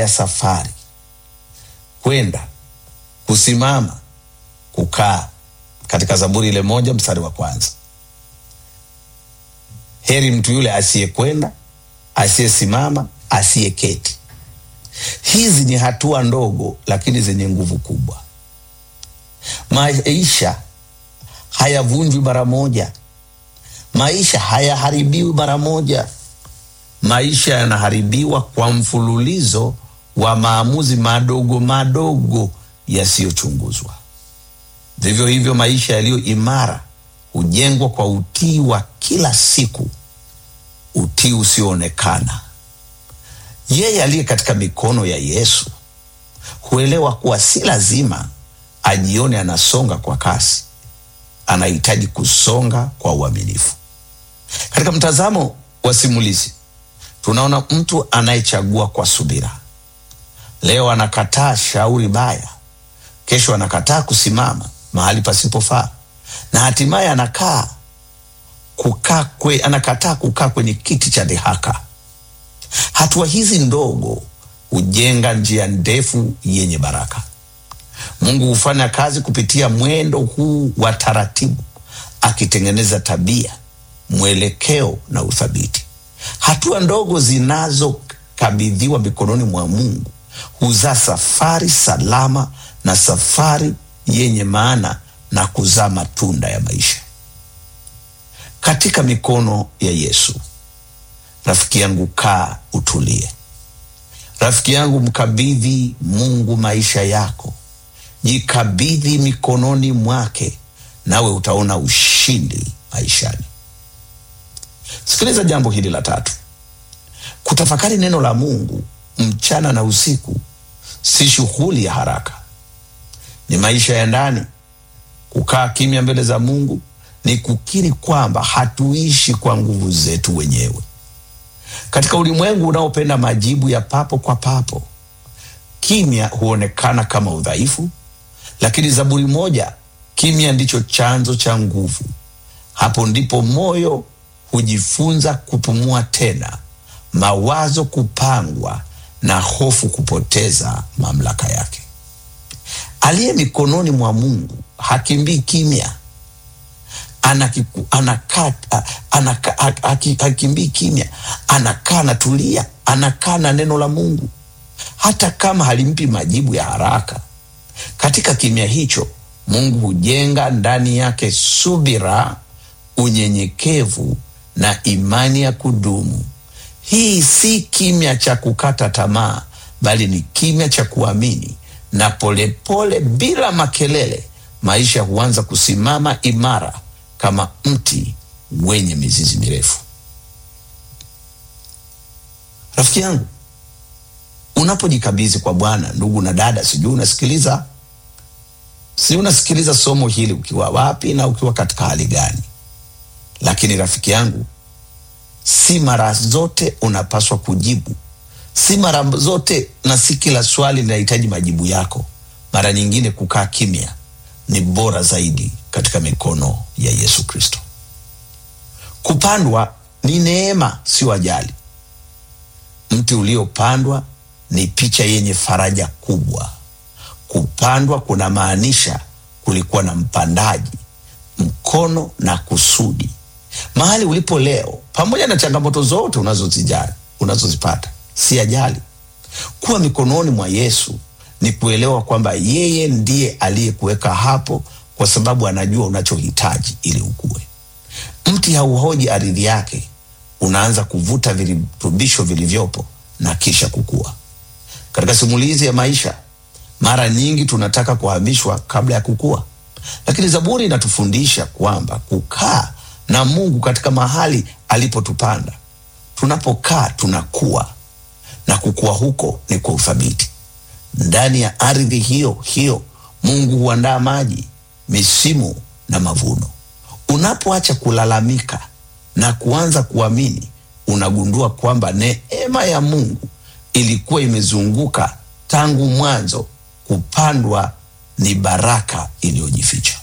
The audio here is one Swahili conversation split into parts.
ya safari kwenda kusimama kukaa katika zaburi ile moja mstari wa kwanza heri mtu yule asiyekwenda asiyesimama asiyeketi hizi ni hatua ndogo lakini zenye nguvu kubwa maisha hayavunjwi mara moja maisha hayaharibiwi mara moja maisha yanaharibiwa kwa mfululizo wa maamuzi madogo madogo yasiyochunguzwa vivyo hivyo maisha yaliyo imara hujengwa kwa utii wa kila siku utii usioonekana yeye aliye katika mikono ya yesu huelewa kuwa si lazima ajione anasonga kwa kasi anahitaji kusonga kwa uaminifu katika mtazamo wa simulizi tunaona mtu anayechagua kwa subira leo anakataa shauri baya kesho anakataa kusimama mahali pasipofaa na hatimaye anakaa kukaa kwe, anakataa kukaa kwenye kiti cha dhihaka hatua hizi ndogo hujenga njia ndefu yenye baraka mungu hufanya kazi kupitia mwendo huu wa taratibu akitengeneza tabia mwelekeo na uthabiti hatua ndogo zinazokabidhiwa mikononi mwa mungu huzaa safari salama na safari yenye maana na kuzaa matunda ya maisha katika mikono ya yesu rafiki yangu kaa utulie rafiki yangu mkabidhi mungu maisha yako jikabidhi mikononi mwake nawe utaona ushindi maishani sikiliza jambo hili la tatu kutafakari neno la mungu mchana na usiku si shughuli ya haraka ni maisha ya ndani kukaa kimya mbele za mungu ni kukiri kwamba hatuishi kwa nguvu zetu wenyewe katika ulimwengu unaopenda majibu ya papo kwa papo kimya huonekana kama udhaifu lakini zaburi moja kimya ndicho chanzo cha nguvu hapo ndipo moyo hujifunza kupumua tena mawazo kupangwa na hofu kupoteza mamlaka yake aliye mikononi mwa mungu hakimbii kimya anakiku- anakaa anaka, haki- hakimbii kimya anakaa anatulia anakaa na neno la mungu hata kama halimpi majibu ya haraka katika kimya hicho mungu hujenga ndani yake subira unyenyekevu na imani ya kudumu hii si kimya cha kukata tamaa bali ni kimya cha kuamini na polepole pole, bila makelele maisha huanza kusimama imara kama mti wenye mizizi mirefu rafiki yangu unapojikabidhi kwa bwana ndugu na dada sijui unasikiliza si unasikiliza somo hili ukiwa wapi na ukiwa katika hali gani lakini rafiki yangu si mara zote unapaswa kujibu si mara zote na si kila swali linahitaji majibu yako mara nyingine kukaa kimya ni bora zaidi katika mikono ya yesu kristo kupandwa ni neema sio ajali mti uliopandwa ni picha yenye faraja kubwa kupandwa kunamaanisha kulikuwa na mpandaji mkono na kusudi mahali ulipo leo pamoja na changamoto zote unazozijali unazozipata si ajali kuwa mikononi mwa yesu ni kuelewa kwamba yeye ndiye aliyekuweka hapo kwa sababu anajua unachohitaji ili ukue mti hauhoji ardhi yake unaanza kuvuta virutubisho vilivyopo na kisha kukua katika simulizi ya maisha mara nyingi tunataka kuhamishwa kabla ya kukua lakini zaburi inatufundisha kwamba kukaa na mungu katika mahali alipotupanda tunapokaa tunakuwa na kukua huko ni kwa uthabiti ndani ya ardhi hiyo hiyo mungu huandaa maji misimu na mavuno unapoacha kulalamika na kuanza kuamini unagundua kwamba neema ya mungu ilikuwa imezunguka tangu mwanzo kupandwa ni baraka iliyojificha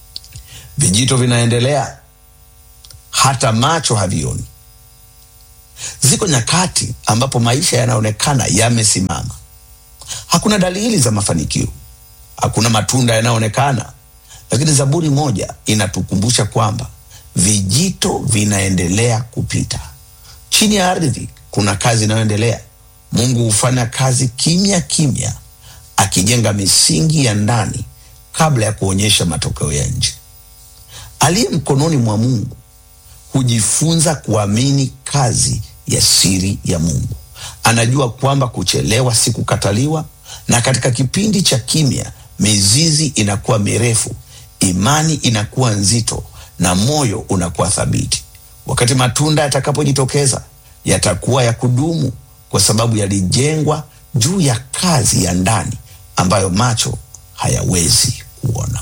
vijito vinaendelea hata macho havioni Ziko nyakati ambapo maisha yanaonekana yamesimama, hakuna dalili za mafanikio, hakuna matunda yanayoonekana, lakini Zaburi moja inatukumbusha kwamba vijito vinaendelea kupita chini ya ardhi. Kuna kazi inayoendelea. Mungu hufanya kazi kimya kimya, akijenga misingi ya ndani kabla ya kuonyesha matokeo ya nje. Aliye mkononi mwa Mungu hujifunza kuamini kazi ya siri ya Mungu. Anajua kwamba kuchelewa si kukataliwa, na katika kipindi cha kimya mizizi inakuwa mirefu, imani inakuwa nzito, na moyo unakuwa thabiti. Wakati matunda yatakapojitokeza, yatakuwa ya kudumu, kwa sababu yalijengwa juu ya kazi ya ndani ambayo macho hayawezi kuona.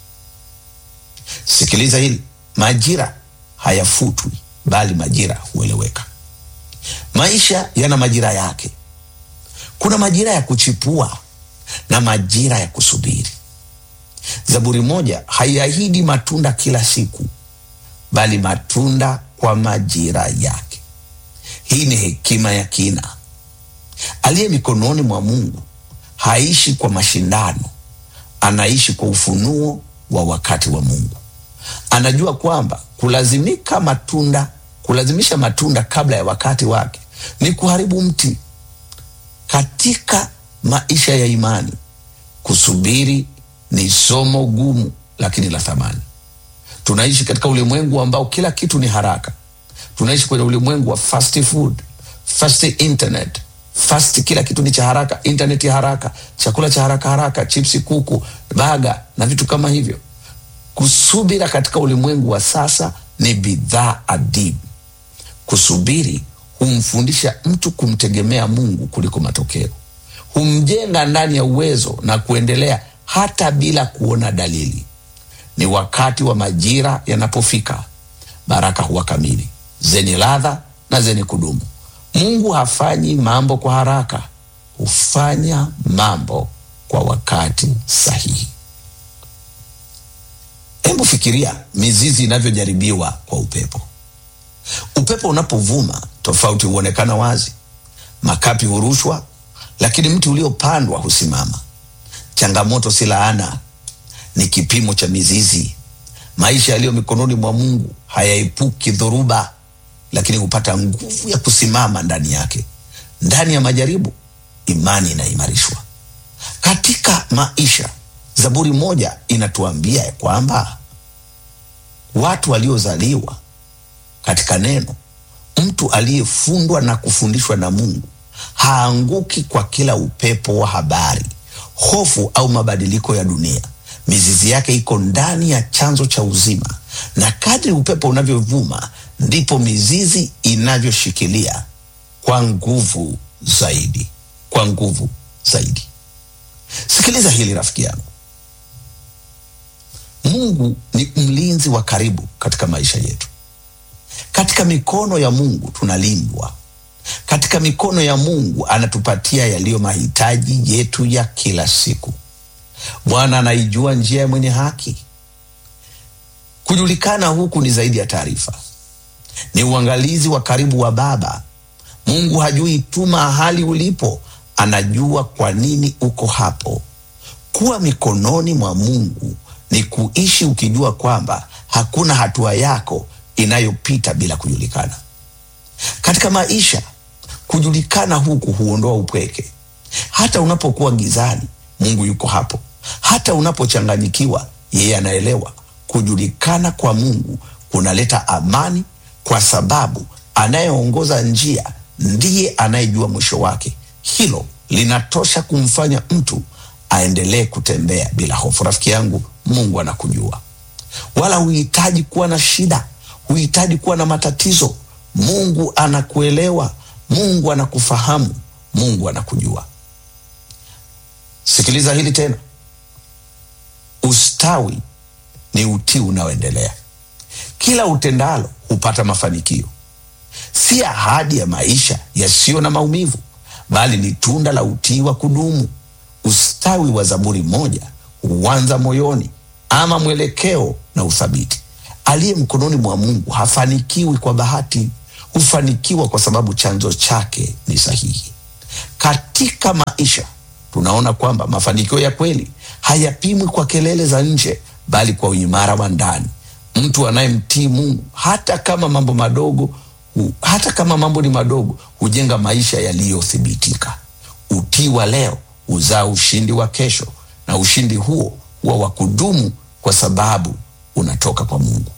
Sikiliza hili, majira hayafutwi, bali majira hueleweka. Maisha yana majira yake. Kuna majira ya kuchipua na majira ya kusubiri. Zaburi moja haiahidi matunda kila siku, bali matunda kwa majira yake. Hii ni hekima ya kina. Aliye mikononi mwa Mungu haishi kwa mashindano, anaishi kwa ufunuo wa wakati wa Mungu. Anajua kwamba kulazimika matunda, kulazimisha matunda kabla ya wakati wake ni kuharibu mti. Katika maisha ya imani, kusubiri ni somo gumu, lakini la thamani. Tunaishi katika ulimwengu ambao kila kitu ni haraka. Tunaishi kwenye ulimwengu wa fast food, fast internet, fast, kila kitu ni cha haraka, internet ya haraka, chakula cha haraka haraka, chipsi, kuku, baga na vitu kama hivyo. Kusubira katika ulimwengu wa sasa ni bidhaa adimu. Kusubiri humfundisha mtu kumtegemea Mungu kuliko matokeo, humjenga ndani ya uwezo na kuendelea hata bila kuona dalili. Ni wakati wa majira yanapofika, baraka huwa kamili, zenye ladha na zenye kudumu. Mungu hafanyi mambo kwa haraka, hufanya mambo kwa wakati sahihi. Hebu fikiria mizizi inavyojaribiwa kwa upepo. Upepo unapovuma, tofauti huonekana wazi. Makapi hurushwa, lakini mti uliopandwa husimama. Changamoto si laana, ni kipimo cha mizizi. Maisha yaliyo mikononi mwa Mungu hayaepuki dhoruba, lakini hupata nguvu ya kusimama ndani yake. Ndani ya majaribu, imani inaimarishwa. Katika maisha, Zaburi moja inatuambia ya kwamba watu waliozaliwa katika neno, mtu aliyefundwa na kufundishwa na Mungu haanguki kwa kila upepo wa habari, hofu au mabadiliko ya dunia. Mizizi yake iko ndani ya chanzo cha uzima, na kadri upepo unavyovuma ndipo mizizi inavyoshikilia kwa nguvu zaidi, kwa nguvu zaidi. Sikiliza hili rafiki yangu, Mungu ni mlinzi wa karibu katika maisha yetu. Katika mikono ya Mungu tunalindwa. Katika mikono ya Mungu anatupatia yaliyo mahitaji yetu ya kila siku. Bwana anaijua njia ya mwenye haki. Kujulikana huku ni zaidi ya taarifa, ni uangalizi wa karibu wa Baba. Mungu hajui tu mahali ulipo, anajua kwa nini uko hapo. Kuwa mikononi mwa Mungu ni kuishi ukijua kwamba hakuna hatua yako inayopita bila kujulikana. Katika maisha, kujulikana huku huondoa upweke. Hata unapokuwa gizani, Mungu yuko hapo. Hata unapochanganyikiwa, yeye anaelewa. Kujulikana kwa Mungu kunaleta amani, kwa sababu anayeongoza njia ndiye anayejua mwisho wake. Hilo linatosha kumfanya mtu aendelee kutembea bila hofu. Rafiki yangu, Mungu anakujua, wala huhitaji kuwa na shida, huhitaji kuwa na matatizo. Mungu anakuelewa, Mungu anakufahamu, Mungu anakujua. Sikiliza hili tena, ustawi ni utii unaoendelea. Kila utendalo hupata mafanikio, si ahadi ya maisha yasiyo na maumivu, bali ni tunda la utii wa kudumu. Ustawi wa Zaburi moja huanza moyoni, ama mwelekeo na uthabiti. Aliye mkononi mwa Mungu hafanikiwi kwa bahati, hufanikiwa kwa sababu chanzo chake ni sahihi. Katika maisha tunaona kwamba mafanikio ya kweli hayapimwi kwa kelele za nje, bali kwa uimara wa ndani. Mtu anayemtii Mungu hata kama mambo madogo hu, hata kama mambo ni madogo hujenga maisha yaliyothibitika. Utii wa leo huzaa ushindi wa kesho, na ushindi huo huwa wa kudumu kwa sababu unatoka kwa Mungu.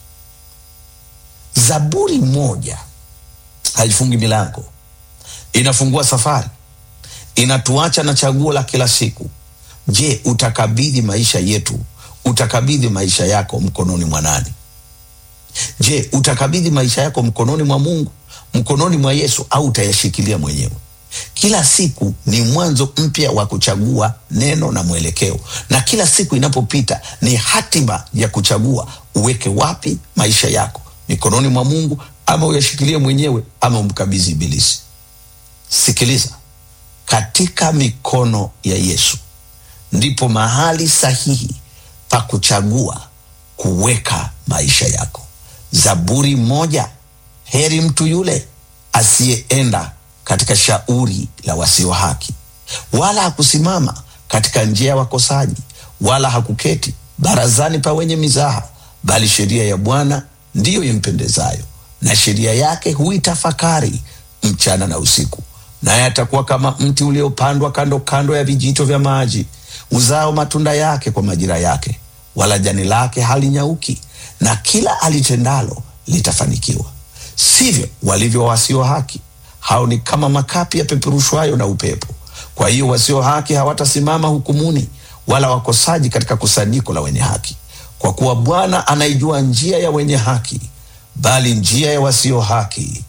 Zaburi moja haifungi milango, inafungua safari, inatuacha na chaguo la kila siku. Je, utakabidhi maisha yetu, utakabidhi maisha yako mkononi mwa nani? Je, utakabidhi maisha yako mkononi mwa Mungu, mkononi mwa Yesu, au utayashikilia mwenyewe? Kila siku ni mwanzo mpya wa kuchagua neno na mwelekeo, na kila siku inapopita ni hatima ya kuchagua uweke wapi maisha yako, mikononi mwa Mungu ama uyashikilie mwenyewe ama umkabidhi Ibilisi. Sikiliza, katika mikono ya Yesu ndipo mahali sahihi pa kuchagua kuweka maisha yako. Zaburi moja, heri mtu yule asiyeenda katika shauri la wasio haki, wala hakusimama katika njia ya wakosaji, wala hakuketi barazani pa wenye mizaha, bali sheria ya Bwana ndiyo impendezayo, na sheria yake huitafakari mchana na usiku. Naye atakuwa kama mti uliopandwa kando kando ya vijito vya maji, uzao matunda yake kwa majira yake, wala jani lake halinyauki, na kila alitendalo litafanikiwa. Sivyo walivyo wasio haki, hao ni kama makapi yapeperushwayo na upepo. Kwa hiyo wasio haki hawatasimama hukumuni, wala wakosaji katika kusanyiko la wenye haki. Kwa kuwa Bwana anaijua njia ya wenye haki, bali njia ya wasio haki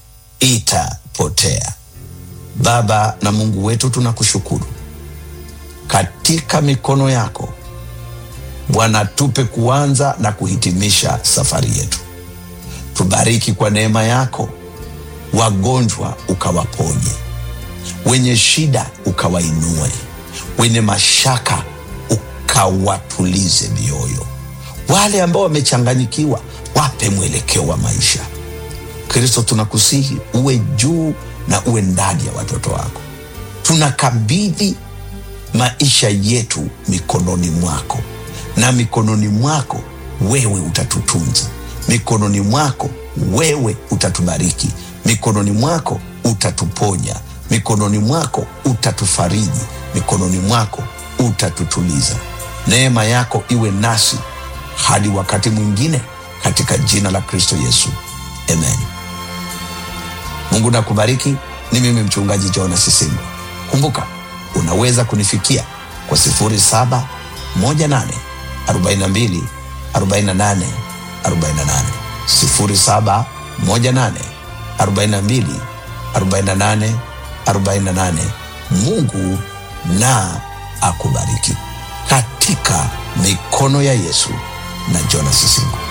itapotea. Baba na Mungu wetu, tunakushukuru katika mikono yako Bwana, tupe kuanza na kuhitimisha safari yetu. Tubariki kwa neema yako, wagonjwa ukawaponye, wenye shida ukawainue, wenye mashaka ukawatulize mioyo, wale ambao wamechanganyikiwa wape mwelekeo wa maisha. Kristo, tunakusihi uwe juu na uwe ndani ya watoto wako. Tunakabidhi maisha yetu mikononi mwako, na mikononi mwako wewe utatutunza, mikononi mwako wewe utatubariki, mikononi mwako utatuponya, mikononi mwako utatufariji, mikononi mwako utatutuliza. Neema yako iwe nasi hadi wakati mwingine, katika jina la Kristo Yesu, amen. Mungu nakubariki. Ni mimi mchungaji Jonas Sisingo. Kumbuka, unaweza kunifikia kwa 0718 42 48 48, 0718 42 48 48. Mungu na akubariki katika mikono ya Yesu na Jonas Sisingo.